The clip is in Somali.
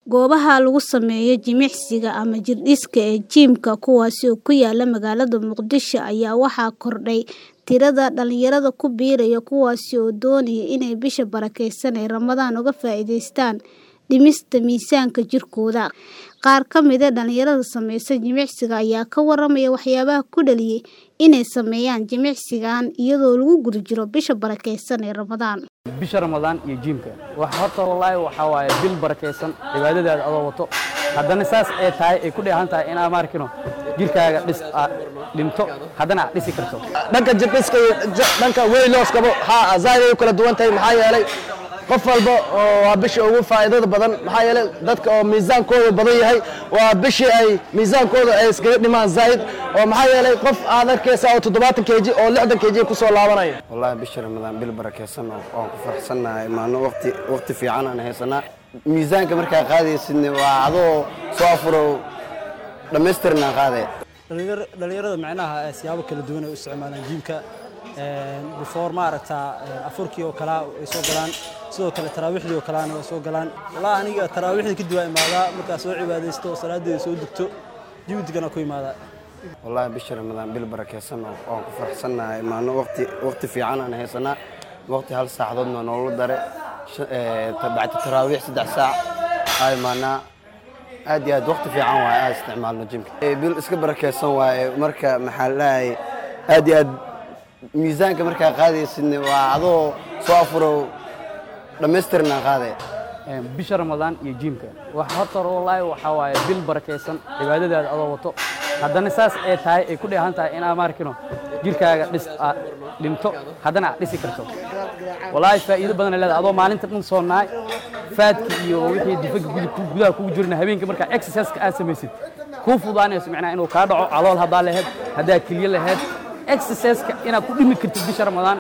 Goobaha lagu sameeyo jimicsiga ama jirdhiska ee jiimka kuwaas oo ku yaala magaalada Muqdisho ayaa waxaa kordhay tirada dhalinyarada ku biiraya kuwaas oo doonaya inay bisha barakeysan ee Ramadaan uga faa'iidaystaan dhimista miisaanka jirkooda. Qaar ka mid ah dhalinyarada samaysa jimicsiga ayaa ka waramaya waxyaabaha ku dhaliyay inay sameeyaan jimicsigan iyadoo lagu guda jiro bisha barakeysan ee Ramadaan. bisha ramadaan iyo jiimka wax horta wallaahi waxaa waaye bil barakaysan cibaadadaada adoo wato haddana saas ay tahay ay ku dheehan tahay inaad maarkino jirkaaga dhis aad dhinto haddana aad dhisi karto dhanka jirdhiska iyo j- dhanka weylooskaba ha zaid ay u kala duwan tahay maxaa yeelay qof walba oo waa bisha ugu faa'iidada badan maxaa yeelay dadka oo miisaankooda badan yahay waa bishii ay miisaankooda ay iskaga dhimaan zaid oo maxaa yeelay qof aad arkaysa oo toddobaatan keji oo lixdan keji ku soo laabanaya والله بشر رمضان bil barakeysan oo aan ku faraxsanahay maano waqti waqti fiican aan haysanaa miisaanka markaa qaadaysidna waa adoo soo afuro dhammaystirna qaadaya dhalinyar- dhalinyarada macnaha eh, siyaabo kala duwan ay u isticmaalaan jiimka before maaragtaa eh, afurkii oo kalea ay soo galaan sidoo kale taraawiixdii oo kaleana way soo galaan wallahi aniga taraawiixdii kadib waa imaadaa markaa soo cibaadaysto salaadeeda soo dugto jiwdigana ku imaadaa والله بشر رمضان bil barakeysan oo aan ku faraxsanahay maano waqti waqti fiican aan haysanaa waqti hal saacadoodna noola dare shan- ee, bacdi taraawiix saddex saac ay maanaa aad iyo aad waqti fiican waaye aan isticmaalno jimka Ee, bil iska barakeysan waaye marka maxaa la dhahay aad iyo aad miisaanka markaa qaadaysidna waa adoo soo afuro dhammaystirna qaadaya Een, bisha ramadaan iyo jiimka wax horta wallaahi waxaa waaye bil barakaysan cibaadadaada adoo wato haddana saas ay tahay ay ku dheehan tahay inaad maarkino jirkaaga dhis aad dhinto haddana aad dhisi karto wallaahi faa'iido badan ay leedahay adoo maalinta dhan soo nahay faadki iyo wixii difaga gudub gudaha kugu jirna habeenkii markaa exercise-ka aad samaysid kuu fudaanayso macnaha inuu kaa dhaco calool haddaa lahayd haddaa kelyo lahayd exercise-ka inaad ku dhimi kartid bisha ramadaan